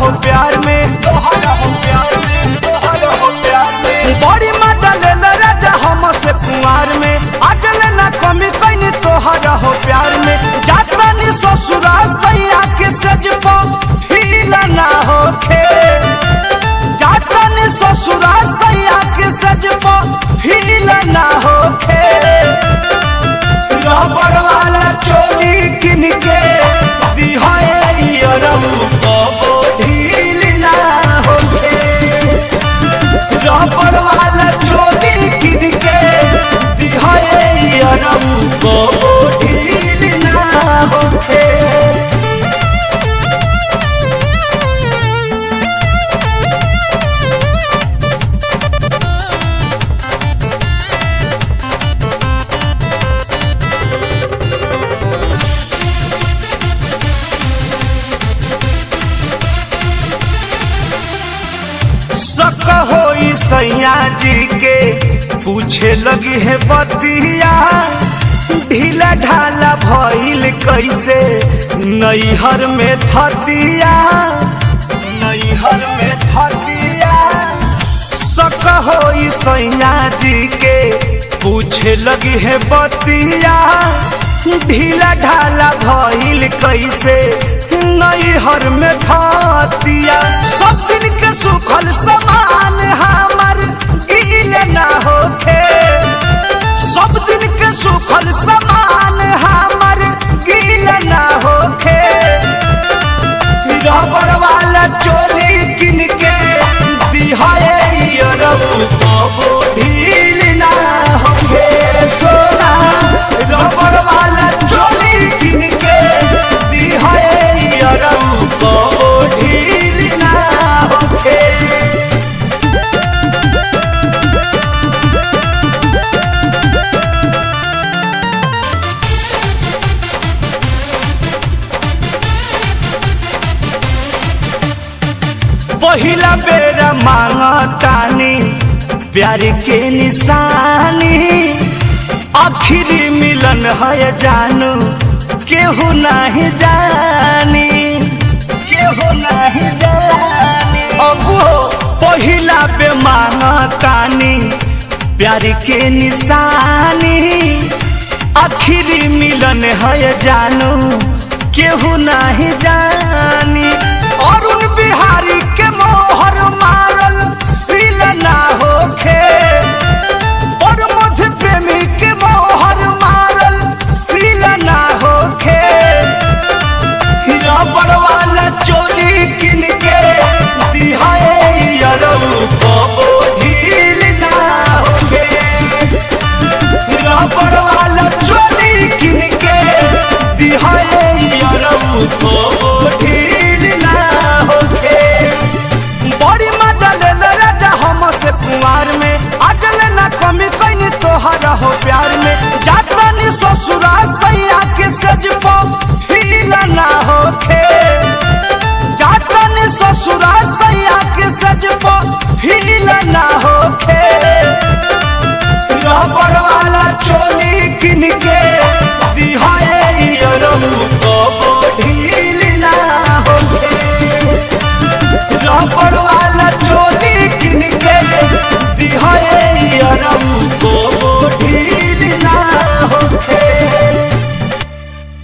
हो प्यार में तोहरा हो प्यार में तोहरा हो प्यार में बड़ी मजा ले राजा हम से कुंवार में अगल ना कमी कहीं तोहरा हो प्यार में जाता नी ससुरा सैया के सज फील ना होखे जाता नी ससुरा सैया के सज फील ना होखे रबड़ वाला चोली किन के दिहाए अरऊ कबो ढील ना होखे रबड़ वाला चोली किन के दिहाए अरऊ कबो ढील ना होखे शक होई सैया जी के पूछे लगी है बतिया ढीला ढाला भइल कैसे नैहर में थतिया नैहर में थतिया शक होई सैया जी के पूछे लगी है बतिया ढीला ढाला भइल कैसे नैहर में थतिया सब दिन के सुखल समान हमर गील ना होखे सब दिन के सुखल समान हमर गील ना होखे रबड़ वाला चोली किन के दिहाए अरबू कबो ढील ना होखे सोना रबड़ वाला चोली किन के दिहाए अरबू कबो ढील ना होखे पहिला बेरा मांगतानी प्यार के निशानी आखिरी मिलन है जानू केहू नहीं जानी केहू नहीं जानी अब पहिला बे मांगतानी प्यार के निशानी आखिरी मिलन है जानू केहू नहीं जानी अरुण बिहारी के मोहर मारल सील ना होखे और मध्य प्रेमी के मोहर मारल सील ना होखे रबड़ वाला चोली किन के दिहाए अरऊ कबो ढील ना होखे रबड़ वाला चोली किन के दिहाए अरऊ कबो ढील ना होखे बड़ी मजा ले राजा हम से कुंवार में अगल ना कमी कहीं तोहरा हो प्यार में जाता नी ससुरा सैया के सज फील ना होखे जाता नी ससुरा सैया के सज फील ना होखे रबड़ वाला चोली किन के दिहाए अरऊ कबो ढील ना होखे रबड़